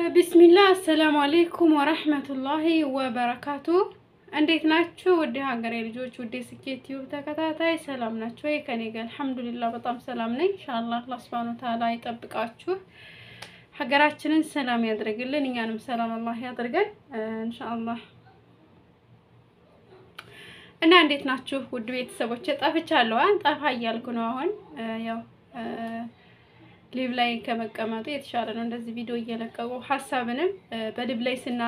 ቢስሚላ አሰላሙ አሌይኩም ወረህመቱላሂ ወበረካቱ። እንዴት ናችሁ? ውድ ሀገሬ ልጆች፣ ውድ ስኬት ዩብ ተከታታይ ሰላም ናችሁ ወይ? ከኔ ጋር አልሐምዱሊላህ በጣም ሰላም ነኝ። ኢንሻአላህ አላህ ሱብሃነሁ ወተዓላ ይጠብቃችሁ፣ ሀገራችንን ሰላም ያድርግልን፣ እኛንም ሰላም አላህ ያድርገን ኢንሻአላህ። እና እንዴት ናችሁ ውድ ቤተሰቦች? ጠፍቻለሁ። ጠፋ እያልኩ ነው አሁን ያው ሊቭ ላይ ከመቀመጡ የተሻለ ነው። እንደዚህ ቪዲዮ እየለቀቁ ሀሳብንም በሊቭ ላይ ስና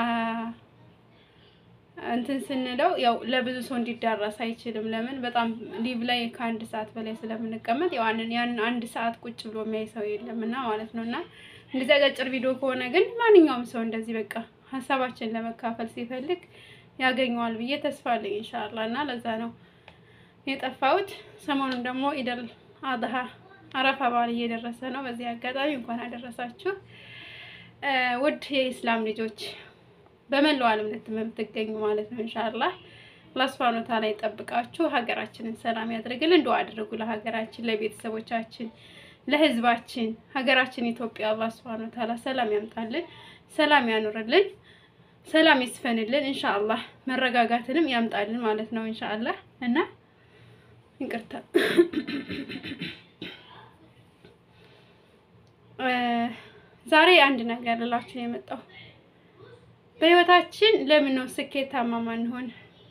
እንትን ስንለው ያው ለብዙ ሰው እንዲዳረስ አይችልም። ለምን በጣም ሊቭ ላይ ከአንድ ሰዓት በላይ ስለምንቀመጥ ያው ያን አንድ ሰዓት ቁጭ ብሎ የሚያይ ሰው የለም እና ማለት ነው። እና እንደዚህ አጫጭር ቪዲዮ ከሆነ ግን ማንኛውም ሰው እንደዚህ በቃ ሀሳባችን ለመካፈል ሲፈልግ ያገኘዋል ብዬ ተስፋ አለኝ ኢንሻአላ። እና ለዛ ነው የጠፋሁት። ሰሞኑን ደግሞ ኢደል አድሃ አረፋ በዓል እየደረሰ ነው። በዚህ አጋጣሚ እንኳን አደረሳችሁ ውድ የኢስላም ልጆች በመላው ዓለም የምትገኙ ማለት ነው። ኢንሻአላህ አላህ ሱብሃነሁ ወተዓላ ይጠብቃችሁ፣ ሀገራችንን ሰላም ያድርግልን። ዱአ አድርጉ ለሀገራችን፣ ለቤተሰቦቻችን፣ ለህዝባችን። ሀገራችን ኢትዮጵያ አላህ ሱብሃነሁ ወተዓላ ሰላም ያምጣልን፣ ሰላም ያኑርልን፣ ሰላም ይስፈንልን። ኢንሻአላህ መረጋጋትንም ያምጣልን ማለት ነው። ኢንሻአላህ እና ይቅርታ ዛሬ አንድ ነገር ልላችሁ ነው የመጣው። በህይወታችን ለምን ነው ስኬታማ ማንሆን?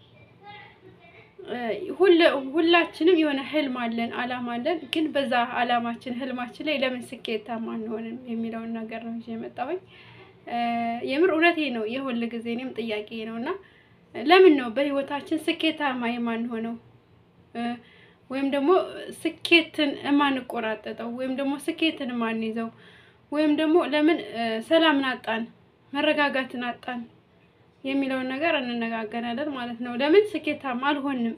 ሁላችንም የሆነ ህልም አለን፣ አላማ አለን። ግን በዛ አላማችን ህልማችን ላይ ለምን ስኬታማ አንሆንም የሚለውን ነገር ነው የመጣሁኝ። የምር እውነቴ ነው፣ የሁል ጊዜ እኔም ጥያቄ ነው እና ለምን ነው በህይወታችን ስኬታማ የማንሆነው ወይም ደግሞ ስኬትን የማንቆራጠጠው ወይም ደግሞ ስኬትን የማንይዘው ወይም ደግሞ ለምን ሰላምን አጣን፣ መረጋጋትን አጣን የሚለውን ነገር እንነጋገራለን ማለት ነው። ለምን ስኬታማ አልሆንም?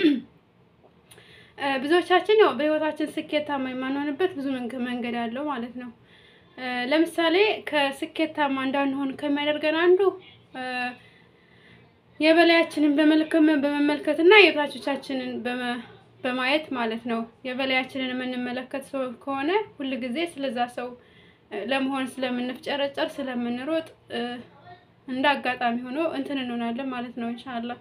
ብዙዎቻችን ያው በህይወታችን ስኬታማ የማንሆንበት ብዙ መንገድ አለው ማለት ነው። ለምሳሌ ከስኬታማ እንዳንሆን ከሚያደርገን አንዱ የበላያችንን በመመልከት እና የበታቾቻችንን በማየት ማለት ነው። የበላያችንን የምንመለከት ሰው ከሆነ ሁል ጊዜ ስለዛ ሰው ለመሆን ስለምንፍጨረጨር ስለምንሮጥ እንደ አጋጣሚ ሆኖ እንትን እንሆናለን ማለት ነው። ኢንሻአላህ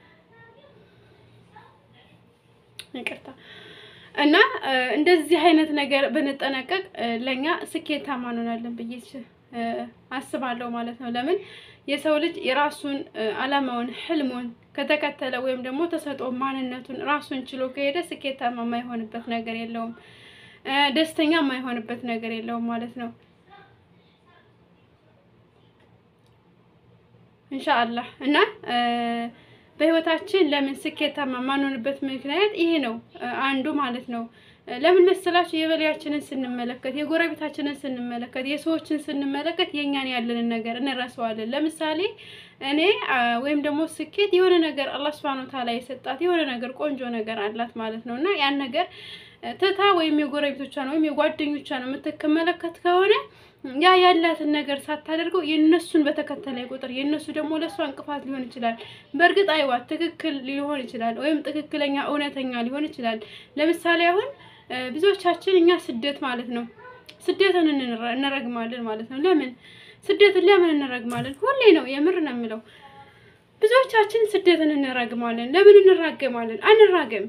ይቅርታ እና እንደዚህ አይነት ነገር ብንጠነቀቅ ለኛ ስኬታማ እንሆናለን ብዬ አስባለሁ ማለት ነው። ለምን የሰው ልጅ የራሱን አላማውን ህልሙን ከተከተለ ወይም ደግሞ ተሰጥኦ ማንነቱን ራሱን ችሎ ከሄደ ስኬታማ የማይሆንበት ነገር የለውም፣ ደስተኛ የማይሆንበት ነገር የለውም ማለት ነው። ኢንሻአላህ እና በህይወታችን ለምን ስኬታማ የማንሆንበት ምክንያት ይሄ ነው አንዱ ማለት ነው። ለምን መሰላችሁ? የበላያችንን ስንመለከት፣ የጎረቤታችንን ስንመለከት፣ የሰዎችን ስንመለከት የእኛን ያለንን ነገር እንረሳዋለን። ለምሳሌ እኔ ወይም ደግሞ ስኬት የሆነ ነገር አላህ ሱብሃነሁ ወተዓላ የሰጣት የሆነ ነገር ቆንጆ ነገር አላት ማለት ነው እና ያን ነገር ትታ ወይም የጎረቤቶቿን ወይም የጓደኞቿን የምትመለከት ከሆነ ያ ያላትን ነገር ሳታደርገው የነሱን በተከተለ ቁጥር የነሱ ደግሞ ለእሷ እንቅፋት ሊሆን ይችላል። በእርግጥ አይዋ ትክክል ሊሆን ይችላል፣ ወይም ትክክለኛ እውነተኛ ሊሆን ይችላል። ለምሳሌ አሁን ብዙዎቻችን እኛ ስደት ማለት ነው ስደትን እንረግማለን ማለት ነው። ለምን ስደትን ለምን እንረግማለን? ሁሌ ነው የምር ነው የምለው። ብዙዎቻችን ስደትን እንረግማለን። ለምን እንራገማለን? አንራገም።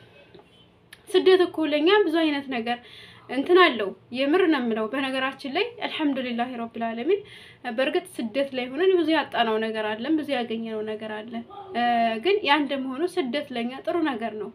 ስደት እኮ ለኛ ብዙ አይነት ነገር እንትን አለው። የምር ነው የምለው። በነገራችን ላይ አልሐምዱሊላህ ረብል ዓለሚን። በእርግጥ ስደት ላይ ሆነን ብዙ ያጣነው ነገር አለን፣ ብዙ ያገኘነው ነገር አለ። ግን ያ እንደመሆኑ ስደት ለኛ ጥሩ ነገር ነው።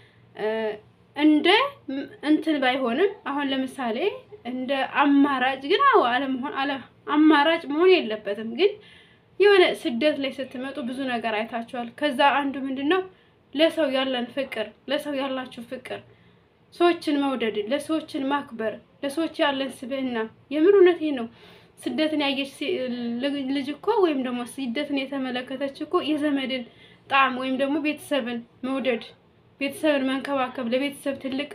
እንደ እንትን ባይሆንም አሁን ለምሳሌ እንደ አማራጭ ግን አዎ አለመሆን አለ አማራጭ መሆን የለበትም። ግን የሆነ ስደት ላይ ስትመጡ ብዙ ነገር አይታችኋል። ከዛ አንዱ ምንድን ነው ለሰው ያለን ፍቅር፣ ለሰው ያላችሁ ፍቅር፣ ሰዎችን መውደድ፣ ለሰዎችን ማክበር፣ ለሰዎች ያለን ስብዕና የምር እውነቴ ነው። ስደትን ያየች ልጅ እኮ ወይም ደግሞ ስደትን የተመለከተች እኮ የዘመድን ጣዕም ወይም ደግሞ ቤተሰብን መውደድ ቤተሰብን መንከባከብ ለቤተሰብ ትልቅ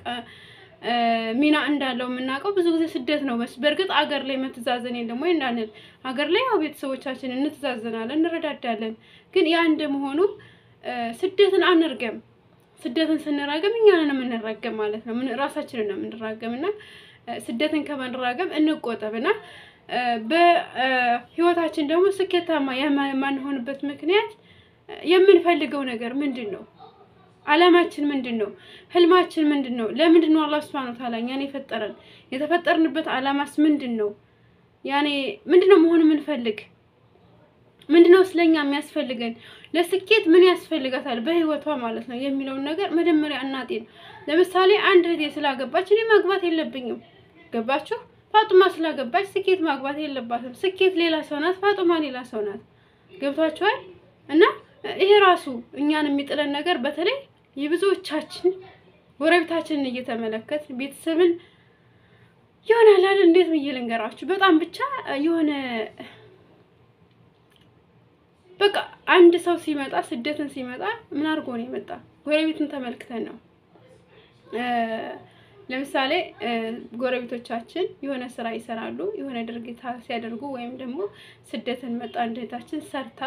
ሚና እንዳለው የምናውቀው ብዙ ጊዜ ስደት ነው። በእርግጥ አገር ላይ መተዛዘን የለም ወይ እንዳንል፣ አገር ላይ ያው ቤተሰቦቻችን እንተዛዘናለን፣ እንረዳዳለን። ግን ያ እንደመሆኑ ስደትን አንርገም። ስደትን ስንራገም እኛንን የምንራገም ማለት ነው። ራሳችንን ነው የምንራገም እና ስደትን ከመንራገም እንቆጠብና በህይወታችን ደግሞ ስኬታማ የማንሆንበት ምክንያት የምንፈልገው ነገር ምንድን ነው? አላማችን ምንድን ነው? ህልማችን ምንድን ነው? ለምንድን ነው አላህ ሱብሃነሁ ወተዓላ እኛን የፈጠረን? የተፈጠርንበት አላማስ ምንድን ነው? ያኔ ምንድን ነው መሆን የምንፈልግ? ምንድን ነው ስለኛ የሚያስፈልገን? ለስኬት ምን ያስፈልጋታል በህይወቷ ማለት ነው የሚለውን ነገር መጀመሪያ እናጤን። ለምሳሌ አንድ እህቴ ስላገባች እኔ ማግባት የለብኝም። ገባችሁ? ፋጡማ ስላገባች ስኬት ማግባት የለባትም። ስኬት ሌላ ሰው ናት፣ ፋጡማ ሌላ ሰው ናት። ገብቷችኋል? እና ይሄ ራሱ እኛን የሚጥለን ነገር በተለይ የብዙዎቻችን ጎረቤታችንን እየተመለከት ቤተሰብን ይሆናል አይደል? እንዴት ብዬ ልንገራችሁ? በጣም ብቻ የሆነ በቃ አንድ ሰው ሲመጣ ስደትን ሲመጣ ምን አድርጎ ነው የመጣ? ጎረቤትን ተመልክተን ነው። ለምሳሌ ጎረቤቶቻችን የሆነ ስራ ይሰራሉ፣ የሆነ ድርጊት ሲያደርጉ ወይም ደግሞ ስደትን መጣ እንደታችን ሰርታ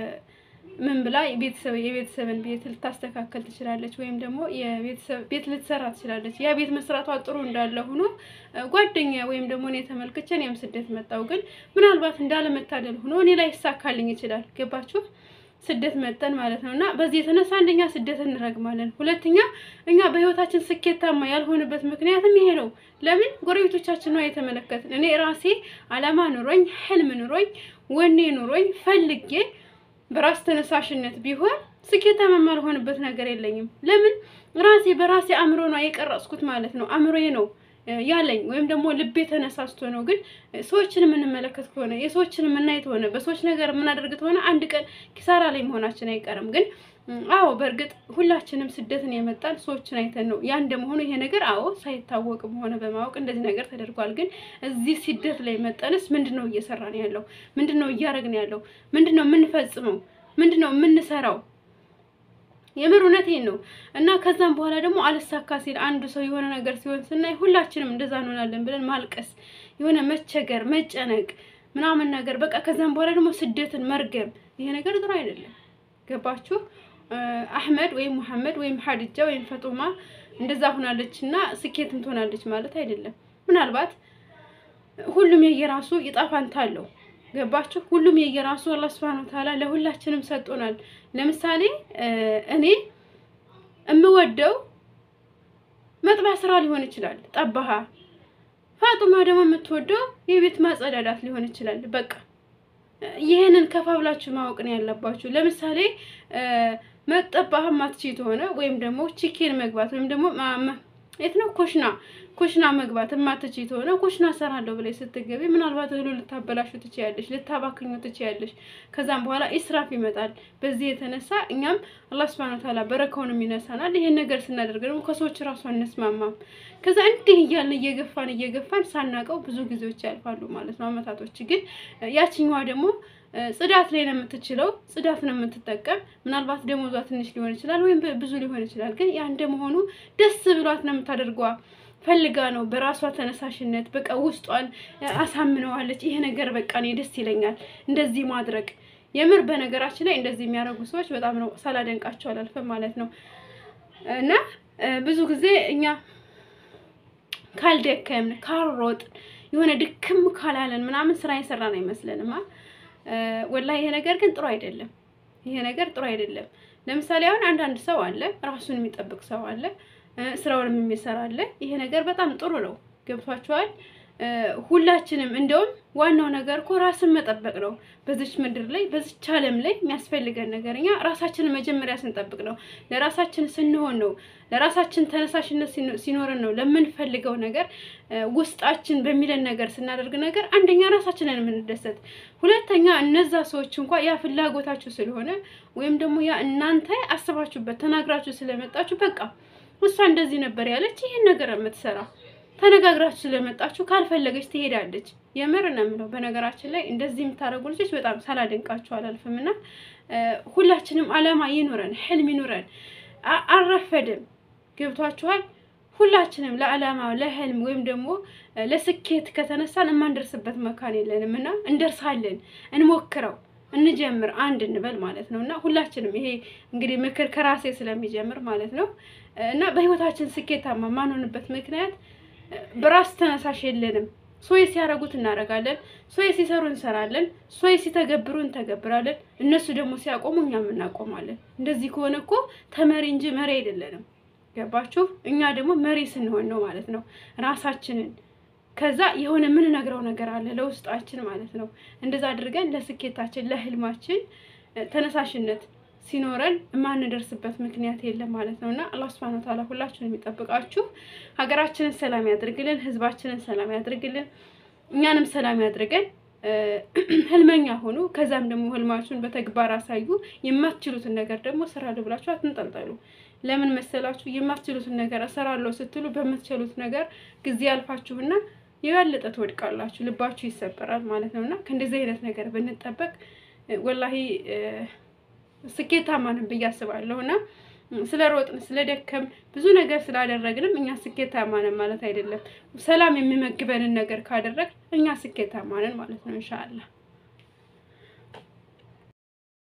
ምን ብላ የቤተሰብ የቤተሰብን ቤት ልታስተካከል ትችላለች፣ ወይም ደግሞ የቤተሰብ ቤት ልትሰራ ትችላለች። ያ ቤት መስራቷ ጥሩ እንዳለ ሆኖ ጓደኛ ወይም ደግሞ እኔ ተመልክቼ እኔም ስደት መጣው፣ ግን ምናልባት እንዳለመታደል ሆኖ እኔ ላይ ይሳካልኝ ይችላል። ገባችሁ? ስደት መጠን ማለት ነው። እና በዚህ የተነሳ አንደኛ ስደት እንረግማለን፣ ሁለተኛ እኛ በህይወታችን ስኬታማ ያልሆነበት ምክንያትም ይሄ ነው። ለምን ጎረቤቶቻችን ነው የተመለከትን። እኔ ራሴ አላማ ኑሮኝ ህልም ኑሮኝ ወኔ ኑሮኝ ፈልጌ በራስ ተነሳሽነት ቢሆን ስኬታማ የማልሆንበት ነገር የለኝም። ለምን ራሴ በራሴ አእምሮ ነው የቀረጽኩት ማለት ነው። አእምሮዬ ነው ያለኝ ወይም ደግሞ ልቤ ተነሳስቶ ነው። ግን ሰዎችን የምንመለከት ከሆነ የሰዎችን የምናይ ከሆነ በሰዎች ነገር የምናደርግ ከሆነ አንድ ቀን ኪሳራ ላይ መሆናችን አይቀርም። ግን አዎ በእርግጥ ሁላችንም ስደትን የመጣን ሰዎችን አይተን ነው። ያ እንደመሆኑ ይሄ ነገር አዎ ሳይታወቅም ሆነ በማወቅ እንደዚህ ነገር ተደርጓል። ግን እዚህ ስደት ላይ መጠንስ ምንድን ነው እየሰራን ያለው? ምንድን ነው እያደረግን ያለው? ምንድን ነው የምንፈጽመው? ምንድን ነው የምንሰራው? የምር እውነቴን ነው። እና ከዛም በኋላ ደግሞ አልሳካ ሲል አንዱ ሰው የሆነ ነገር ሲሆን ስናይ ሁላችንም እንደዛ እንሆናለን ብለን ማልቀስ፣ የሆነ መቸገር፣ መጨነቅ ምናምን ነገር በቃ ከዛም በኋላ ደግሞ ስደትን መርገም፣ ይሄ ነገር ጥሩ አይደለም። ገባችሁ? አህመድ ወይም ሙሐመድ ወይም ሀዲጃ ወይም ፈጡማ እንደዛ ሆናለች እና ስኬትም ትሆናለች ማለት አይደለም። ምናልባት ሁሉም የየራሱ ይጣፋንታ አለው። ገባችሁ? ሁሉም የየራሱ አላህ ሱብሃነሁ ወተዓላ ለሁላችንም ሰጥቶናል። ለምሳሌ እኔ የምወደው መጥባ ስራ ሊሆን ይችላል፣ ጠባሃ። ፋጡማ ደግሞ የምትወደው የቤት ማጸዳዳት ሊሆን ይችላል። በቃ ይህንን ከፋብላችሁ ማወቅ ነው ያለባችሁ። ለምሳሌ መጠባህ ማትችይ ከሆነ ወይም ደግሞ ቺኬን መግባት ወይም ደግሞ የት ነው ኮሽና ኮሽና መግባት የማትችይ ከሆነ ኮሽና ሰራለሁ ብለሽ ስትገቢ ምናልባት እህሉ ልታበላሹ ትችያለሽ፣ ልታባክኙ ትችያለሽ። ከዛም በኋላ ኢስራፍ ይመጣል። በዚህ የተነሳ እኛም አላህ ሱብሃነሁ ወተዓላ በረካውንም ይነሳናል። ይሄን ነገር ስናደርግ ደግሞ ከሰዎች ራሱ አንስማማም። ከዛ እንዲህ እያልን እየገፋን እየገፋን ሳናቀው ብዙ ጊዜዎች ያልፋሉ ማለት ነው፣ አመታቶች። ግን ያችኛዋ ደግሞ ጽዳት ላይ ነው የምትችለው፣ ጽዳት ነው የምትጠቀም። ምናልባት ደሞዟ ትንሽ ሊሆን ይችላል ወይም ብዙ ሊሆን ይችላል። ግን ያ እንደመሆኑ ደስ ብሏት ነው የምታደርጓ ፈልጋ ነው በራሷ ተነሳሽነት በቃ ውስጧን አሳምነዋለች። ይሄ ነገር በቃ እኔ ደስ ይለኛል እንደዚህ ማድረግ። የምር በነገራችን ላይ እንደዚህ የሚያደርጉ ሰዎች በጣም ነው ሳላደንቃቸው አላልፍም ማለት ነው። እና ብዙ ጊዜ እኛ ካልደከምን ካልሮጥን የሆነ ድክም ካላለን ምናምን ስራ የሰራን አይመስለንማ። ወላ ይሄ ነገር ግን ጥሩ አይደለም። ይሄ ነገር ጥሩ አይደለም። ለምሳሌ አሁን አንዳንድ ሰው አለ ራሱን የሚጠብቅ ሰው አለ ስራውንም የሚሰራ አለ። ይሄ ነገር በጣም ጥሩ ነው። ገብቷችኋል? ሁላችንም እንደውም ዋናው ነገር እኮ ራስን መጠበቅ ነው። በዚች ምድር ላይ በዚች ዓለም ላይ የሚያስፈልገን ነገር እኛ ራሳችንን መጀመሪያ ስንጠብቅ ነው። ለራሳችን ስንሆን ነው። ለራሳችን ተነሳሽነት ሲኖረን ነው። ለምንፈልገው ነገር ውስጣችን በሚለን ነገር ስናደርግ ነገር አንደኛ ራሳችንን የምንደሰት፣ ሁለተኛ እነዛ ሰዎች እንኳ ያ ፍላጎታችሁ ስለሆነ ወይም ደግሞ ያ እናንተ አስባችሁበት ተናግራችሁ ስለመጣችሁ በቃ እሷ እንደዚህ ነበር ያለች ይህን ነገር የምትሰራ ተነጋግራችሁ ስለመጣችሁ ካልፈለገች ትሄዳለች። የምር ነው የምለው። በነገራችን ላይ እንደዚህ የምታደርጉ ልጆች በጣም ሳላደንቃችሁ አላልፍም። እና ሁላችንም አላማ ይኑረን፣ ህልም ይኑረን። አልረፈድም። ገብቷችኋል? ሁላችንም ለአላማ ለህልም ወይም ደግሞ ለስኬት ከተነሳን የማንደርስበት መካን የለንም እና እንደርሳለን። እንሞክረው እንጀምር አንድ እንበል ማለት ነው። እና ሁላችንም ይሄ እንግዲህ ምክር ከራሴ ስለሚጀምር ማለት ነው። እና በህይወታችን ስኬታማ ማንሆንበት ምክንያት በራስ ተነሳሽ የለንም። ሶይ ሲያረጉት እናረጋለን፣ ሶይ ሲሰሩ እንሰራለን፣ ሶይ ሲተገብሩ እንተገብራለን። እነሱ ደግሞ ሲያቆሙ እኛም እናቆማለን። እንደዚህ ከሆነ እኮ ተመሪ እንጂ መሪ አይደለንም። ገባችሁ? እኛ ደግሞ መሪ ስንሆን ነው ማለት ነው ራሳችንን ከዛ የሆነ የምንነግረው ነገር አለ ለውስጣችን ማለት ነው። እንደዛ አድርገን ለስኬታችን ለህልማችን ተነሳሽነት ሲኖረን የማንደርስበት ምክንያት የለም ማለት ነው እና አላህ ሱብሃነሁ ወተዓላ ሁላችሁን የሚጠብቃችሁ ሀገራችንን ሰላም ያድርግልን፣ ህዝባችንን ሰላም ያድርግልን፣ እኛንም ሰላም ያድርገን። ህልመኛ ሆኑ። ከዛም ደግሞ ህልማችሁን በተግባር አሳዩ። የማትችሉትን ነገር ደግሞ እሰራለሁ ብላችሁ አትንጠልጠሉ። ለምን መሰላችሁ? የማትችሉትን ነገር እሰራለሁ ስትሉ በምትችሉት ነገር ጊዜ ያልፋችሁና የበለጠ ትወድቃላችሁ፣ ልባችሁ ይሰበራል ማለት ነው እና ከእንደዚህ አይነት ነገር ብንጠበቅ ወላሂ ስኬታማ ነን ብዬ አስባለሁ እና ስለ ሮጥን ስለ ደከም ብዙ ነገር ስላደረግንም እኛ ስኬታማ ነን ማለት አይደለም። ሰላም የሚመግበንን ነገር ካደረግ እኛ ስኬታማ ነን ማለት ነው ኢንሻአላህ።